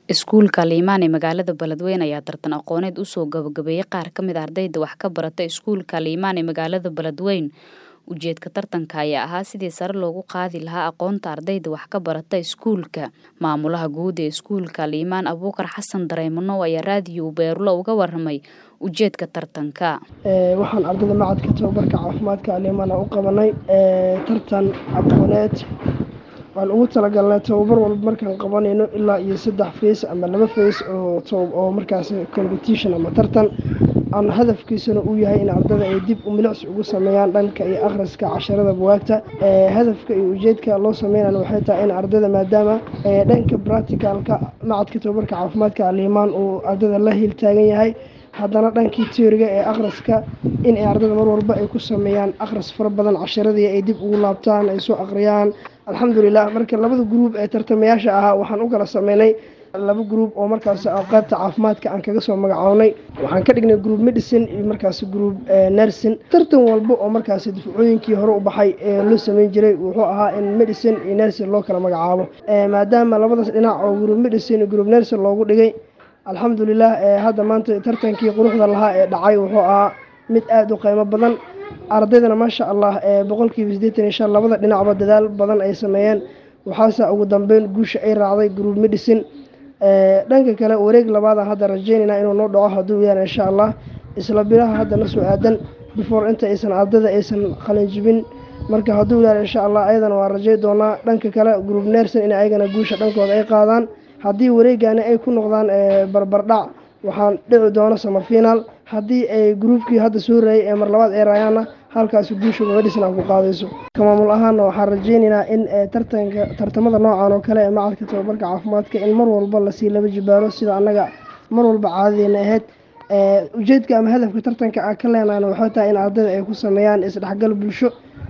Iskuulka Liimaan ee magaalada Beledweyne ayaa tartan aqooneed u soo gabagabeeyay qaar ka mid ah ardayda wax ka barata iskuulka Liimaan ee magaalada Beledweyne. Ujeedka tartanka ayaa ahaa sidii sare loogu qaadi lahaa aqoonta ardayda wax ka barata iskuulka. Maamulaha guud ee iskuulka Liimaan Abuukar Xasan Dareemano ayaa raadiyo Beerulo uga warramay ujeedka tartanka. waxaan ardayda macadka tababarka caafimaadka Liimaan u qabanay tartan aqooneed waan ugu talagalnay tababar walba markaan qabanayno ilaa iyo saddex fees ama laba fees oo oo markaas competition ama tartan aan hadafkiisuna uu yahay in ardayda ay dib u milicsi ugu sameeyaan dhanka iyo akhriska casharada bugaagta hadafka iyo ujeedka loo sameynayana waxay tahay in ardayda maadaama dhanka practicalka macadka tababarka caafimaadka Liimaan uu ardayda la hiil taagan yahay haddana dhankii teoriga ee akhriska in ay ardayda mar walba ay ku sameeyaan akhris fara badan casharadii ay dib ugu laabtaan ay soo akhriyaan alxamdulilah marka labada gruub ee tartamayaasha ahaa waxaan u kala sameynay laba gruub oo markaas qaybta caafimaadka aan kaga soo magacownay waxaan ka dhignay gruub medicine iyo markaas gruub nursing tartan walba oo markaas dufcooyinkii hore u baxay ee loo sameyn jiray wuxuu ahaa in medicine iyo nursing loo kala magacaabo maadaama labadaas dhinac oo gruub medicine iyo gruub nursing loogu dhigay alxamdulilah hadda maanta tartankii quruxda lahaa ee dhacay wuxuu ahaa mid aada u qiimo badan ardaydana maasha allah boqolkiiba siddeetan iyo shan labada dhinacba dadaal badan ay sameeyeen waxaase ugu dambeyn guusha ay raacday gruub medicine dhanka kale wareeg labaada hadda rajeynaynaa inuu noo dhaco hadduu yaana insha allah isla bilaha hadda na soo aadan before inta aysan ardayda aysan qalinjibin marka hadduu yaana insha allah ayadana waa rajey doonaa dhanka kale gruub nerson in ayagana guusha dhankooda ay qaadaan haddii wareegani ay ku noqdaan barbardhac waxaan dhici doono samafiinaal haddii ay gruubkii hadda soo raayay ee mar labaad ay raayaanna halkaasi guusha medicine aan ku qaadayso maamul ahaana waxaan rajeynaynaa in tartanka tartamada noocan oo kale ee macadka tababarka caafimaadka in mar walba lasii laba jibaaro sida annaga mar walba caadadeena ahayd ujeedka ama hadafka tartanka aan ka leenahayna waxay tahay in ardayda ay ku sameeyaan isdhexgal bulsho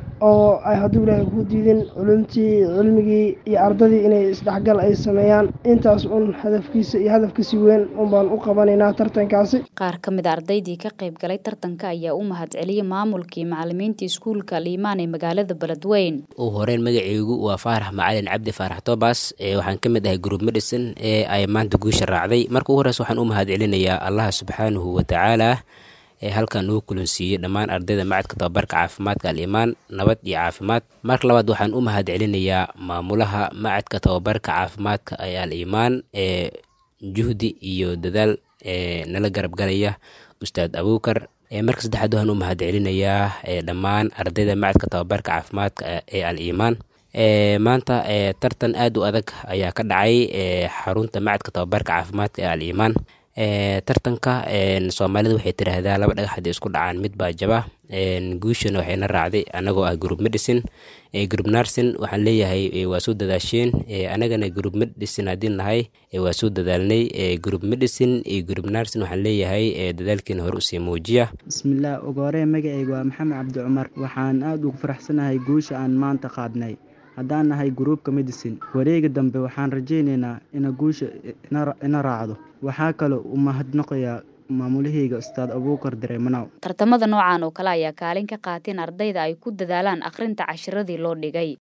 oo ay hadduu ilaahay ku diidin culumtii cilmigii iyo ardadii inay isdhexgal ay sameeyaan intaas un hadafkiisa iyo hadafkasi weyn un baan u qabanaynaa tartankaasi qaar ka mid a ardaydii ka qayb galay tartanka ayaa u mahadceliyay maamulkii macalimiinta iskuulka liimaan ee magaalada beledweyne ugu horeyn magaceygu waa faarax macalin cabdi faarax tobas waxaan ka mid ahay group medicine ee ay maanta guusha raacday marka ugu horeysa waxaan u mahadcelinayaa allaha subxaanahu watacaala ee halkan uu kulansiiyey dhammaan ardayda macadka tababarka caafimaadka al-imaan nabad iyo caafimaad marka labaad waxaan u mahad celinayaa maamulaha macadka tababarka caafimaadka ee al-imaan ee juhdi iyo dadaal ee nala garab galaya ustaad abuukar marka saddexaad waxaan u mahad celinayaa dhammaan ardayda macadka tababarka caafimaadka ee al-imaan maanta tartan aad u adag ayaa ka dhacay xarunta macadka tababarka caafimaadka ee al-imaan tartanka soomaalida waxay tiraahdaa laba dhagax haddii isku dhacaan mid baa jaba guushana waxayna raacday anagoo ah group medicine group nursing waxaan leeyahay waa soo dadaasheen anagana group medicine haddii nahay waa soo dadaalnay group medicine iyo group nursing waxaan leeyahay dadaalkiina hore usii muujiya bismillaah ugu horeen magacayga waa maxamed cabdi cumar waxaan aada ugu faraxsanahay guusha aan maanta qaadnay haddaan nahay gruubka medicine wareega dambe waxaan rajaynaynaa ina guusha ina raacdo waxaa kaloo u mahadnaqayaa maamulahayga ustaad abuukar dareemanow tartamada noocan oo kale ayaa kaalin ka qaateen ardayda ay ku dadaalaan akhrinta cashiradii loo dhigay